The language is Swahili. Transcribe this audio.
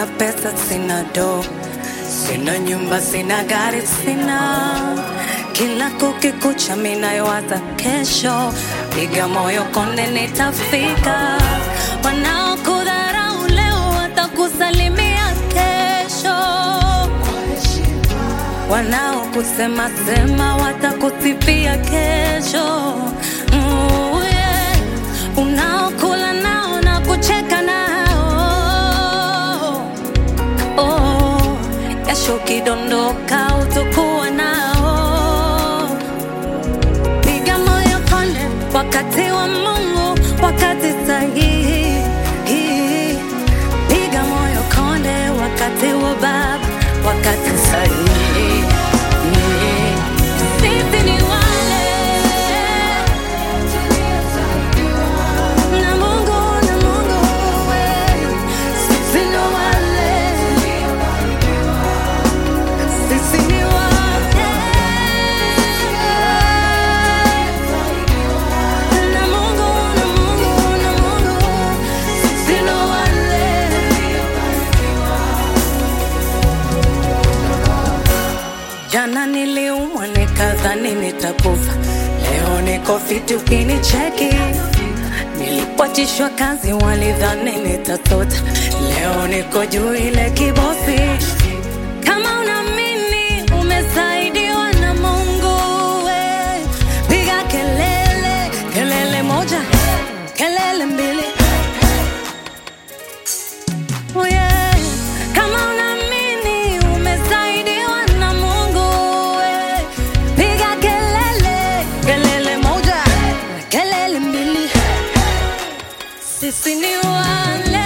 sina pesa, sina do, sina nyumba, sina gari, sina kila kukikucha, minayowaza kesho, piga moyo konde, nitafika. Wanaokudharau leo watakusalimia kesho, wanaokusema sema watakusifia kesho. Mm, yeah. Unaokula nao na kucheka nao oh, kesho ukidondoka utakuwa nao. Piga moyo konde, wakati wa Mungu, wakati sahihi. Piga moyo konde, wakati wa Baba, wakati sahihi. Sisi ni wale na Mungu, na Mungu wewe. Sisi ni wale sisi ni wale na Mungu, na Mungu, na Mungu, sisi ni wale. Jana niliumwa nikadhani nitakufa, leo niko fiti ukinicheki. Nilipotishwa kazi walidhani nitatota, leo niko juu ile kibosi. Kama unaamini umesaidiwa na Mungu, we piga kelele, kelele moja, kelele mbili. Oh yeah. Kama unaamini umesaidiwa na Mungu, we piga kelele, kelele moja, kelele mbili. Sisi ni wale